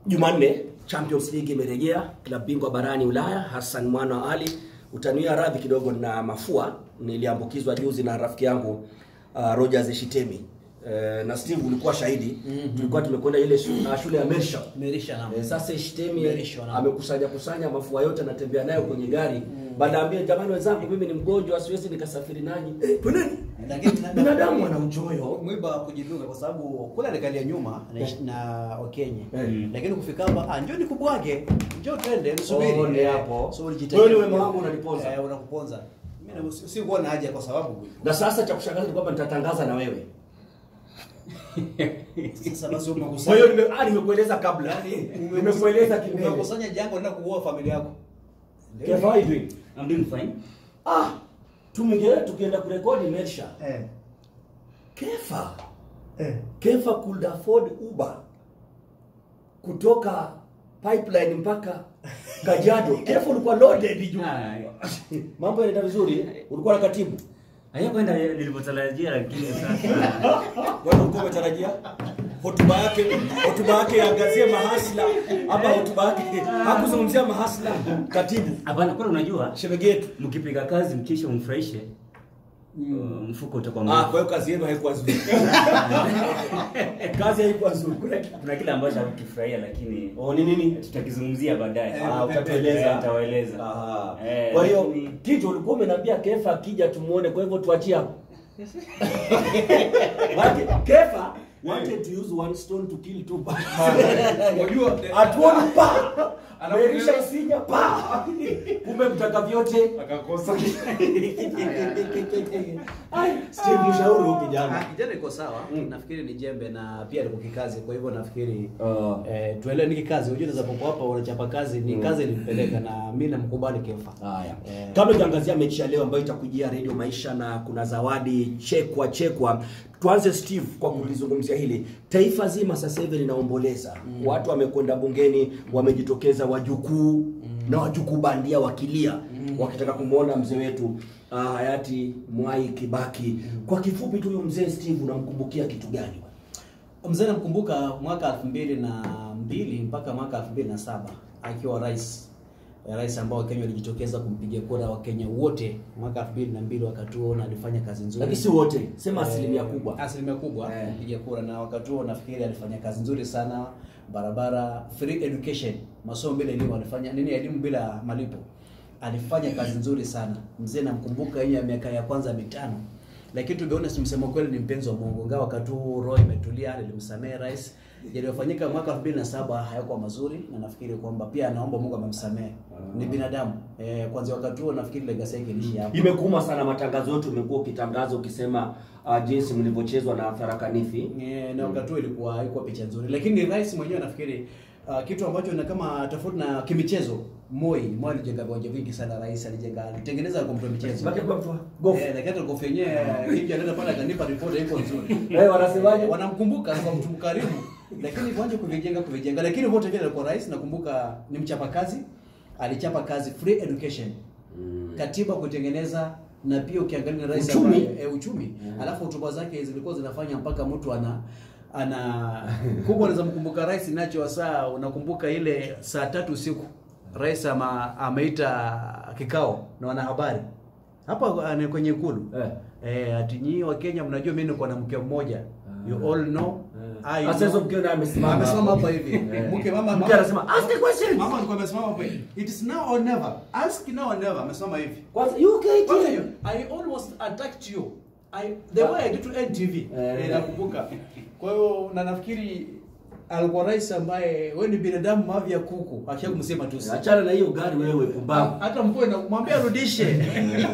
Jumanne Champions League imerejea, klabu bingwa barani Ulaya. Hassan Mwana wa Ali, utaniwa radhi kidogo na mafua, niliambukizwa juzi na rafiki yangu uh, Rogers Shitemi uh, na Steve ulikuwa shahidi mm-hmm. tulikuwa tumekwenda ile shule, uh, shule ya Mersha Merisha na Eh, sasa Shitemi Merisho, naam. amekusanya kusanya mafua yote anatembea nayo kwenye gari mm. Banaambia jamani, wenzangu, mimi ni mgonjwa, siwezi nikasafiri nanyi. Eh, twendeni. Lakini Binadamu ana uchoyo. mwiba wa kujidunga kwa sababu kule alikalia nyuma na, na Wakenya Eh. lakini kufika hapa ah, njoo nikubwage, njoo twende msubiri Oh, ni hapo. so ulijitahidi. Wewe ni wema wangu unaniponza. eh, unakuponza mimi na- si- sikuwa na haja kwa sababu Na sasa cha kushangaza ni kwamba nitatangaza na wewe. sasa basi Kwa umekusanya hiyo nime, ah, nimekueleza kabla. Nimekueleza kimbele. umekusanya jango na kuua familia yako Kev, how are you doing? I'm doing fine. Ah, tumeingia tukienda kurekodi Mersha. eh Kefa. eh Kefa could afford Uber kutoka pipeline mpaka Kajiado. Kefa ulikuwa loaded juu. Ah, Mambo yanaenda vizuri. Ulikuwa na katibu. hayakwenda nilivyotarajia, lakini sasa Wewe ulikuwa umetarajia hotuba yake hotuba yake iangazie mahasla ama hotuba yake hakuzungumzia mahasla katibu hapana. Kuna unajua, shemegi yetu. mkipiga kazi mkisha umfurahishe uh, mfuko utakuwa Ah, mrefu. kwa hiyo kazi yenu haikuwa nzuri. kazi haikuwa nzuri. Kuna, kuna kile ambacho hakukifurahia, lakini Oh, ni nini? tutakizungumzia baadaye. Ah, utatueleza. Eh, nitawaeleza. Aha. Eh, Kwa hiyo lakini- kitu ulikuwa umeniambia Kefa akija tumuone, kwa hivyo tuachie hapo. Maana Kefa wanted to use one stone to kill two birds. unajua Atuoni pa. Alafu Merisha leo- isinya pa. Kumbe mtaka vyote. akakosa Ai, Steve mshauri huyu kijana. Ah, kijana iko sawa Mm. nafikiri ni jembe na pia liko kikazi kwa hivyo nafikiri Ah. eh, tuelewe ni kikazi unajua unaweza popo hapa unachapa kazi ni Mm. kazi ilimpeleka na mimi namkubali Kefa Haya. Eh. Kabla tuangalia mechi ya leo ambayo itakujia Radio Maisha na kuna zawadi chekwa chekwa. Tuanze Steve kwa kulizungumzia hili. Taifa zima sasa hivi linaomboleza. Watu wamekwenda bungeni, wamejitokeza wajukuu na wajukuu bandia wakilia wakitaka kumwona mzee wetu uh, hayati Mwai Kibaki. Kwa kifupi tu huyu mzee Steve unamkumbukia kitu gani? mzee namkumbuka mwaka elfu mbili na mbili mpaka mwaka elfu mbili na saba akiwa rais Eh, rais ambao Wakenya walijitokeza kumpigia kura Wakenya wote mwaka elfu mbili na mbili wakati huo na alifanya kazi nzuri Lakini si wote, sema Eh, asilimia kubwa. asilimia kubwa Eh. kupiga kura na wakati huo nafikiri alifanya kazi nzuri sana barabara free education masomo bila elimu alifanya nini elimu bila malipo alifanya kazi nzuri sana mzee namkumbuka yeye ya miaka ya kwanza mitano lakini to be honest msemo kweli ni mpenzi wa Mungu ingawa wakati huu roho imetulia nilimsamehe rais yaliyofanyika mwaka 2007 hayakuwa mazuri na nafikiri kwamba pia anaomba Mungu amemsamehe ni binadamu eh, kwanza wakati huo nafikiri legacy yake ilishia hapo Imekuuma sana matangazo yetu, umekuwa ukitangaza ukisema uh, jinsi mlivyochezwa na Tharaka Nithi. Eh, na wakati huo ilikuwa haikuwa picha nzuri, lakini rais mwenyewe nafikiri uh, kitu ambacho na kama tofauti na kimichezo, Moi Moi alijenga viwanja vingi sana, rais alijenga alitengeneza kwa mtu wa michezo Baki kwa mtu wa golf. Eh, lakini hata golf yenyewe hivi anaenda pale akanipa report iko nzuri. Eh, wanasemaje? Wanamkumbuka kwa mtu mkarimu, lakini viwanja kuvijenga kuvijenga, lakini wote vile alikuwa rais, nakumbuka ni mchapa kazi, alichapa kazi free education katiba kutengeneza na pia ukiangalia na rais Uchumi. ambaye- e, uchumi alafu hotuba zake zilikuwa zinafanya mpaka mtu ana ana kubwa unaweza mkumbuka rais nacho saa unakumbuka ile saa tatu usiku rais ama ameita kikao na wanahabari hapa ah, ni kwenye ikulu Eh. eh, ati nyinyi wa Kenya mnajua mimi niko na mke mmoja you all know I Sasa hizo know. mkeo naye amesimama amesimama hapo. hapa hivi Eh. mke mama Mke mama- anasema, "Ask the questions." mama alikuwa amesimama hapa hivi it is now or never ask now or never amesimama hivi Kwanza UKT. kwanza hiyo, I almost attacked you. I, the way I did to NTV. Eh. Eh, nakumbuka. Kwa hiyo na nafikiri alikuwa rais ambaye wewe ni binadamu mavi ya kuku. Akisha kumsema tu. Achana na hiyo gari wewe pumbavu. Hata mpoe na mwambie arudishe.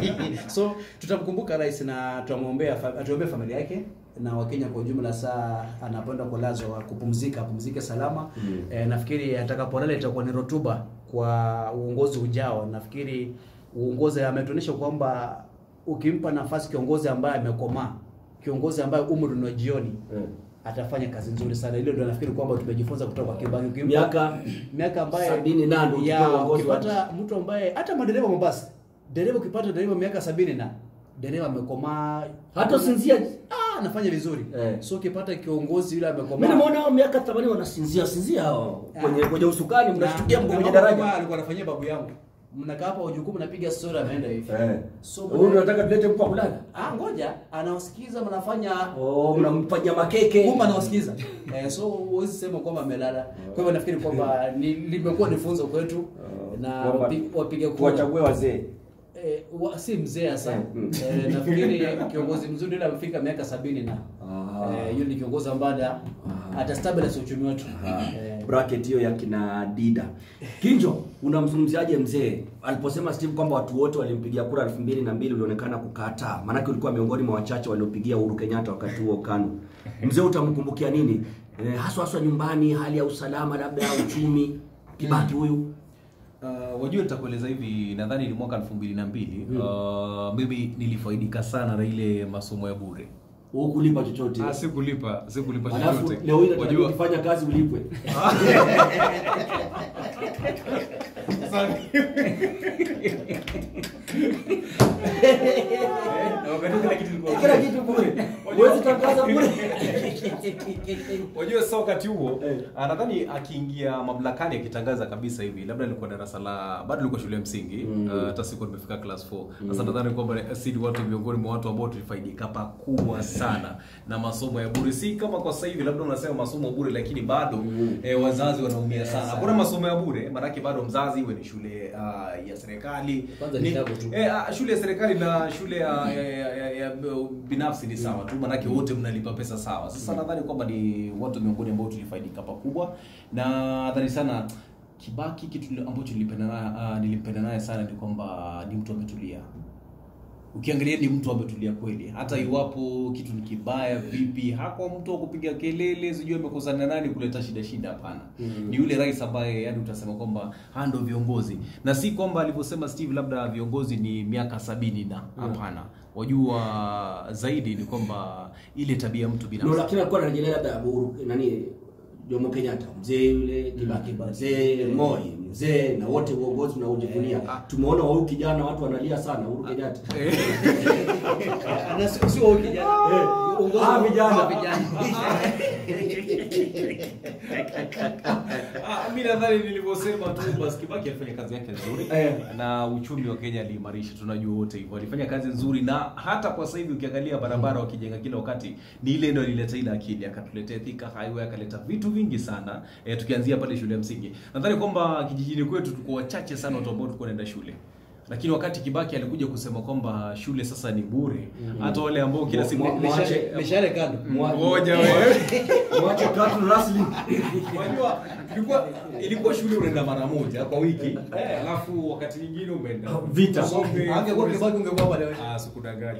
so tutamkumbuka rais na tutamwombea fa- atuombee familia yake na Wakenya kwa ujumla saa anapoenda kulazwa kupumzika apumzike salama Mm. e, nafikiri atakapolala itakuwa ni rotuba kwa uongozi ujao nafikiri uongozi ametuonyesha kwamba ukimpa nafasi kiongozi ambaye amekomaa kiongozi ambaye umri ni wa jioni Eh. atafanya kazi nzuri sana hilo ndio nafikiri kwamba tumejifunza kutoka kwa Kibaki Ukimpa- Miaka miaka ambaye sabini na ndio ya ukipewa uongozi wa ukipata mtu ambaye hata madereva Mombasa dereva ukipata dereva miaka sabini na dereva amekomaa hata usinzia ah ah, anafanya vizuri Eh. so ukipata kiongozi yule Mimi amekomaa nimeona hao miaka 80 wanasinzia sinzia hao kwenye kwenye usukani mnashtukia mko Na- kwenye na daraja. kama alikuwa anafanyia babu yangu mnakaa hapa wajukuu mnapiga story ameenda hivi Eh. so Wewe unataka tulete mtu wa kulala? ah ngoja anawasikiza mnafanya Oh, mnampanya makeke. kumbe anawasikiza eh, so huwezi sema kwamba amelala kwa hivyo nafikiri kwamba ni, limekuwa ni funzo kwetu na Kwamba wapi- wapiga kura Tuwachague wazee. eh, wa, si mzee hasa Mm. eh, nafikiri kiongozi mzuri yule amefika miaka sabini na Ah. eh, yule ni kiongozi ambaye ata- atastabilize uchumi wetu eh, bracket hiyo ya kina Dida. Kinjo, unamzungumziaje mzee aliposema Steve kwamba watu wote walimpigia kura elfu mbili na mbili ulionekana kukataa, maanake ulikuwa miongoni mwa wachache waliopigia Uhuru Kenyatta wakati huo KANU. Mzee utamkumbukia nini eh, haswa haswa nyumbani, hali ya usalama, labda ya uchumi? Kibaki huyu Uh, wajua nitakueleza hivi nadhani ni mwaka elfu mbili na mbili uh, mimi nilifaidika sana na ile masomo ya bure hukulipa chochote, Ah, sikulipa sikulipa alafu chochote leo hii nataka wajua ukifanya kazi ulipwe. Kila kitu bure, huwezi tangaza bure. wajua sasa wakati huo Eh. ah, nadhani akiingia mamlakani akitangaza kabisa hivi labda nilikuwa darasa la bado nilikuwa shule ya msingi Mm. ah, hata sikuwa nimefika class 4 sasa nadhani kwamba si ni watu miongoni mwa watu ambao tulifaidika pakubwa sana na masomo ya bure si kama kwa sasa hivi labda unasema masomo bure lakini bado Mm. eh, wazazi wanaumia sana hakuna masomo ya bure maanake bado mzazi iwe ni shule ah, ya serikali Kwanza ni tabu tu. eh, ah, shule ya serikali na shule ya, ya, ya, ya, ya binafsi ni sawa tu maanake wote mnalipa pesa sawa sasa nadhani kwamba ni watu miongoni ambao tulifaidika pakubwa na nadhani sana kibaki kitu ambacho nilipenda naye ah, nilimpenda naye sana ni kwamba ni mtu ametulia ukiangalia ni mtu ametulia kweli hata iwapo kitu ni kibaya vipi hako mtu wa kupiga kelele sijui amekosana nani kuleta shida shida hapana Mm. ni yule rais ambaye yani utasema kwamba haya ndo viongozi na si kwamba alivyosema steve labda viongozi ni miaka sabini na hapana wajua zaidi ni kwamba ile tabia ya mtu No, binafsi lakini alikuwa anarejelea labda Uhuru nani Jomo Kenyatta, mzee yule Kibaki, mzee Moi, mzee na wote uongozi unaojivunia. Tumeona wa huyu kijana watu wanalia sana Uhuru Kenyatta. na sio sio huyu kijana Eh. uongozi Ah, wa- vijana. wa vijana Ah, mi nadhani nilivyosema tu basi Kibaki alifanya kazi yake nzuri Eh. na uchumi wa Kenya aliimarisha, tunajua wote hivyo, alifanya kazi nzuri, na hata kwa sasa hivi ukiangalia barabara wakijenga kila wakati, ni ile ndio alileta ile akili, akatuletea Thika Highway, akaleta vitu vingi sana e, tukianzia pale shule ya msingi. Nadhani kwamba kijijini kwetu tuko wachache sana watu ambao tulikuwa naenda shule lakini wakati Kibaki alikuja kusema kwamba shule sasa ni bure, hata wale ambao kila siku Mwa- mwa- Mwache- mishale kando ngoja wewe Mwache Cattle Rustling. Unajua ilikuwa ilikuwa shule unaenda mara moja kwa wiki, eh, alafu wakati mwingine umeenda Vita. Sombe, angekuwa kibaki ungekuwa pale wewe Ah, sikudanganya.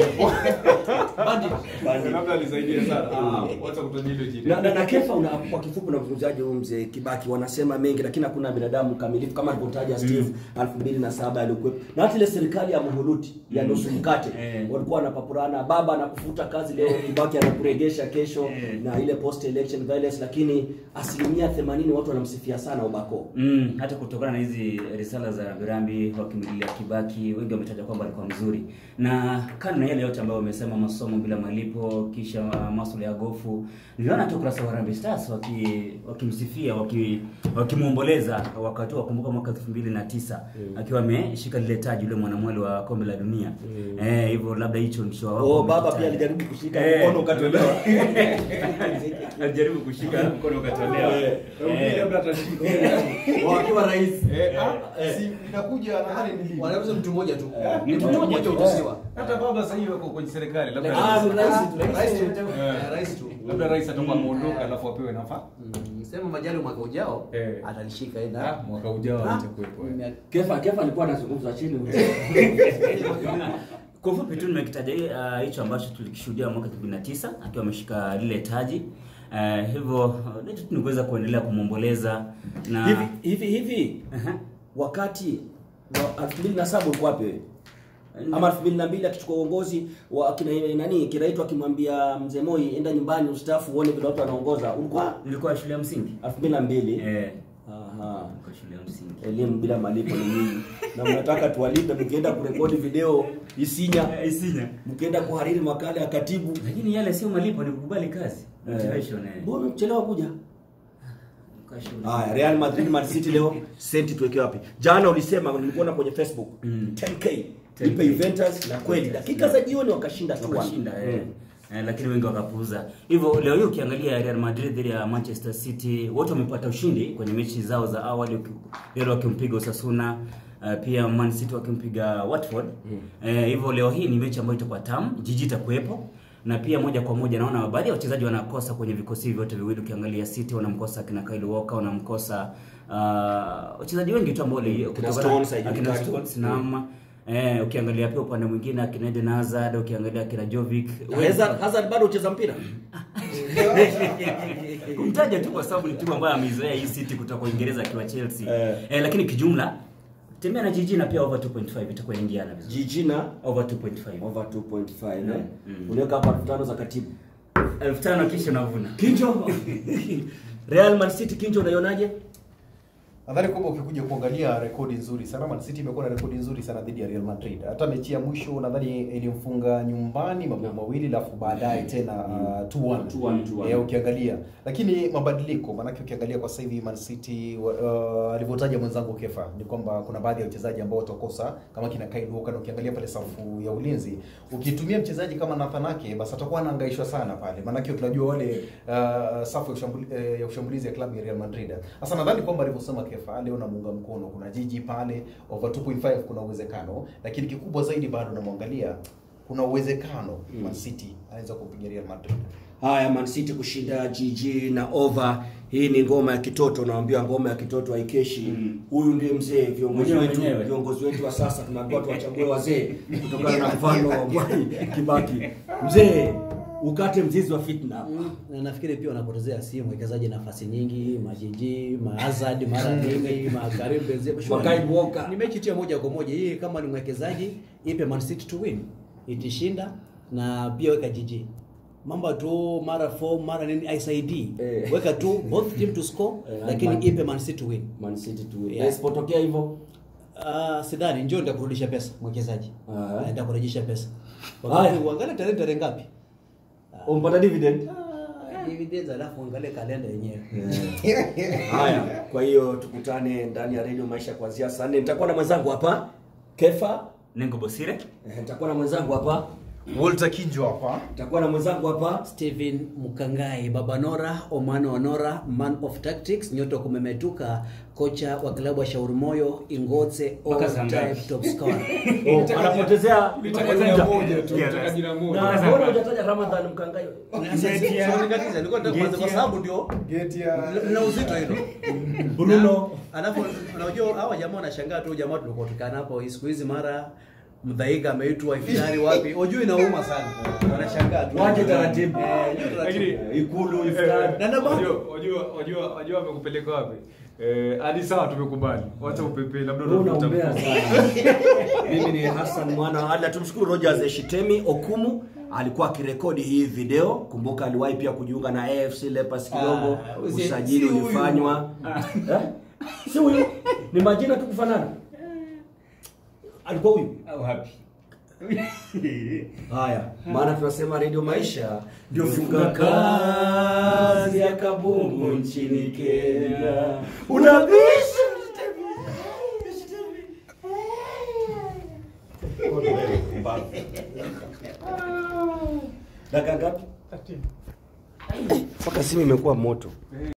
bandi Labda alisaidia sana. Ah, wacha kutaja hilo jina. Na, na, na Kefa una, kwa kifupi unamzungumzaje huyu mzee Kibaki? Wanasema mengi lakini hakuna binadamu kamilifu kama alivyotaja Steve 2007 alikuwepo. Na hata ile serikali ya Muhuluti ya nusu mkate Eh. walikuwa wanapapurana, baba anakufuta kazi leo, Kibaki anakuregesha kesho Eh. na ile post election violence, lakini asilimia 80 watu wanamsifia sana Obako. Mm, hata kutokana na hizi risala za rambirambi wakimlilia Kibaki, wengi wametaja kwamba alikuwa mzuri, na kando na yale yote ambayo wamesema, masomo bila malipo, kisha masuala ya gofu, niliona hata ukurasa wa Harambee Stars waki wakimsifia waki wakimwomboleza wakati wa kumbuka mwaka 2009 akiwa ameshika lile taji yule mwanamwali wa kombe la dunia eh, hivyo labda hicho ndicho wao Oh, baba wamekitaja. pia alijaribu kushika Eh. mkono ukatolewa. alijaribu kushika mkono ukatolewa Eh. Eh. Labda atashika. Wakiwa rais. Eh, ah, Eh. si inakuja nadhani ni lini? wanaweza mtu mmoja tu Ni mtu mtu mmoja mmoja. utusiwa Hata baba sasa hivi wako kwenye serikali, labda Ah, ni rais tu. rais tu Eh. Eh, rais tu labda rais atakuwa ameondoka alafu apewe nafasi. Mm, sema majali mwaka ujao Eh. atalishika yeye Ah, na mwaka ujao Ah, atakuwepo. eh. mia- Kefa Kefa alikuwa anazungumza chini. Kwa ufupi tu nimekitaja uh, hicho ambacho tulikishuhudia mwaka 2009 akiwa ameshika lile taji. Uh, hivyo uh, letu tu ni kuweza kuendelea kumwomboleza na hivi hivi hivi Aha. wakati wa 2007 ulikuwa wapi wewe? Ama 2002 akichukua uongozi wa kina nani kinaitwa akimwambia mzee Moi enda nyumbani ustaafu uone vile watu wanaongoza. Ulikuwa nilikuwa shule ya msingi 2002. eh, Ah, Aha. Kwa shule ya msingi. elimu bila malipo ni nyingi na mnataka tuwalipe mkienda kurekodi video isinya Eh, Isinya. mkienda kuhariri makala ya katibu Lakini yale sio malipo ni kukubali kazi. Motivation eh. mbona mchelewa kuja Kwa shule. haya Real Madrid Man City leo senti tuweke wapi jana ulisema nilikuona kwenye Facebook Mm. 10k ipe Juventus na kweli dakika za jioni wakashinda 2-1. wakashinda eh. Eh, lakini wengi wakapuuza. Hivyo leo hii ukiangalia Real Madrid dhidi ya Manchester City wote wamepata ushindi kwenye mechi zao za awali, uki- Real wakimpiga Osasuna uh, pia Man City wakimpiga Watford. Eh, hivyo leo hii ni mechi ambayo itakuwa tamu, jiji itakuwepo na pia moja kwa moja naona baadhi ya wachezaji wanakosa kwenye vikosi vyote viwili. Ukiangalia City wanamkosa kina Kyle Walker, wanamkosa uh, wachezaji wengi tu ambao wali- kutokana- Stones, haijulikani. akina Stones naam. Eh, ukiangalia pia upande mwingine akina Eden Hazard, ukiangalia akina Jovic, Hazard, Hazard bado ucheza mpira kumtaja tu kwa sababu ni timu ambayo ameizoea hii City kutoka Uingereza akiwa Chelsea. Eh. Eh. lakini kijumla tembea na jiji na pia over 2.5 itakuwa inaingiana vizuri. jiji na Over 2.5. over 2.5 eh? Mm. unaweka hapa elfu tano za katibu elfu tano kisha unavuna. Kinjo Real Man City Kinjo unaionaje Nadhani kwamba ukikuja kuangalia rekodi nzuri sana, Man City imekuwa na rekodi nzuri sana dhidi ya Real Madrid. Hata mechi ya mwisho nadhani ilimfunga nyumbani mabao mawili, alafu baadaye tena uh, 2-1 2-1, 2-1. Eh, ukiangalia lakini mabadiliko, maanake ukiangalia kwa sasa hivi Man City uh, alivyotaja mwenzangu Kefa ni kwamba kuna baadhi ya wachezaji ambao watakosa kama kina Kyle Walker, na ukiangalia pale safu ya ulinzi, ukitumia mchezaji kama Nathan Ake basi atakuwa anahangaishwa sana pale, maanake tunajua wale uh, safu ya ushambuli, eh, ya ushambulizi ya klabu ya Real Madrid. Sasa nadhani kwamba alivyosema Kefa leo namuunga mkono, kuna jiji pale over 2.5 kuna uwezekano, lakini kikubwa zaidi bado namwangalia kuna uwezekano Man City anaweza kumpiga Real Madrid. haya Man City kushinda GG na over hii ni ngoma ya kitoto naambiwa ngoma ya kitoto haikeshi huyu ndiye mzee viongozi Mwenyewe wetu mwenyewe. viongozi wetu wa sasa tunaambiwa tuwachague wazee kutokana na mfano wa Mwai Kibaki mzee ukate mzizi wa fitna na nafikiri pia wanapotezea si mwekezaji nafasi nyingi majiji mahazard mara nyingi makarim benzema Sure. Makai Walker. ni mechi tu ya moja kwa moja hii kama ni mwekezaji ipe man city to win itishinda na pia weka jiji mambo tu mara form mara nini aisaidii Eh. weka tu both team to score Eh, lakini Man- ipe man city to win Man City tu Yeah. isipotokea hivyo Uh, sidhani njoo nitakurudisha pesa mwekezaji Ah. uh, nitakurejesha pesa Haya. wakati uangalie tarehe tarehe ngapi umpata dividend Ah, dividends alafu uangalie kalenda yenyewe haya kwa hiyo tukutane ndani ya radio maisha kuanzia saa nne nitakuwa na mwenzangu hapa Kefa Nengo Bosire. eh, nitakuwa na mwenzangu hapa Walter Kinjo hapa. nitakuwa na mwenzangu hapa Steven Mukangai, Baba Nora, Omano Onora, man of tactics, nyota wa kumemetuka, kocha wa klabu ya Shauri Moyo, Ingotse, Mpaka all saa time ngapi? top scorer. Oh, anapotezea Nitaka jina moja tu, nitaka jina moja. na mbona hujataja Ramadhan Mkangai Nilikuwa nataka kuanza kwa sababu ndio Geti ya na uzito hilo. Bruno Alafu unajua hawa jamaa wanashangaa tu jamaa tulikuwa tukana hapo siku hizi mara mdhaika ameitwa iftari wapi? Ujui inauma sana. Wanashangaa tu. Waje taratibu. Eh, waje taratibu. Lakini ikulu iftar Na ndio maana- Wajua- wajua wajua wajua wamekupeleka wapi? Eh, hadi sawa tumekubali. Wacha upepe labda Wewe unavuta unaombea mkono. sana. Mimi ni Hassan mwana wa Ali. Tumshukuru Rogers Eshitemi Okumu alikuwa akirekodi hii video. Kumbuka aliwahi pia kujiunga na AFC Leopards kidogo. Ah, usi- Usajili si huyu. ulifanywa. Eh? Si huyu. Ni majina tu kufanana. Alikuwa huyu. Au happy. Haya, maana tunasema Radio Maisha ndio funga kazi ya kabumbu nchini Kenya. Unabisha dakika ngapi? Mpaka simu imekuwa moto.